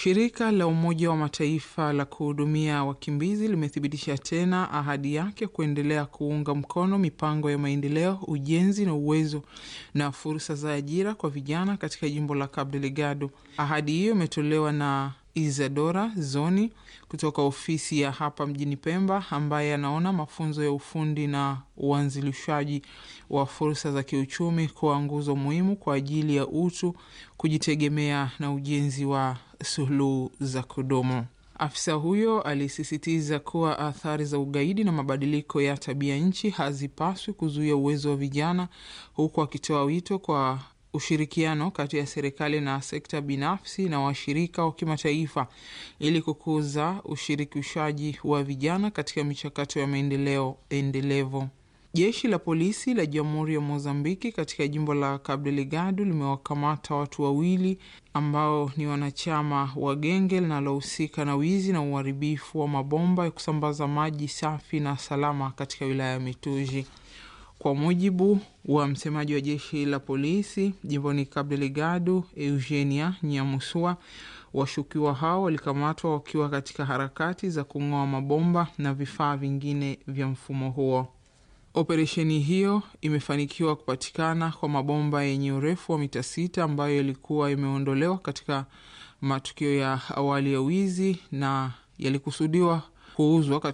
Shirika la Umoja wa Mataifa la kuhudumia wakimbizi limethibitisha tena ahadi yake kuendelea kuunga mkono mipango ya maendeleo, ujenzi na uwezo na fursa za ajira kwa vijana katika jimbo la Cabo Delgado. Ahadi hiyo imetolewa na Isadora Zoni kutoka ofisi ya hapa mjini Pemba, ambaye anaona mafunzo ya ufundi na uanzilishaji wa fursa za kiuchumi kuwa nguzo muhimu kwa ajili ya utu, kujitegemea na ujenzi wa suluhu za kudumu. Afisa huyo alisisitiza kuwa athari za ugaidi na mabadiliko ya tabia nchi hazipaswi kuzuia uwezo wa vijana, huku akitoa wito kwa ushirikiano kati ya serikali na sekta binafsi na washirika wa kimataifa ili kukuza ushirikishaji wa vijana katika michakato ya maendeleo endelevu. Jeshi la polisi la Jamhuri ya Mozambiki katika jimbo la Cabo Delgado limewakamata watu wawili ambao ni wanachama wa genge linalohusika na wizi na uharibifu wa mabomba ya kusambaza maji safi na salama katika wilaya ya Mituji. Kwa mujibu wa msemaji wa jeshi la polisi jimboni Cabo Delgado, Eugenia Nyamusua, washukiwa hao walikamatwa wakiwa katika harakati za kung'oa mabomba na vifaa vingine vya mfumo huo. Operesheni hiyo imefanikiwa kupatikana kwa mabomba yenye urefu wa mita sita ambayo yalikuwa yameondolewa katika matukio ya awali ya wizi na yalikusudiwa kuuzwa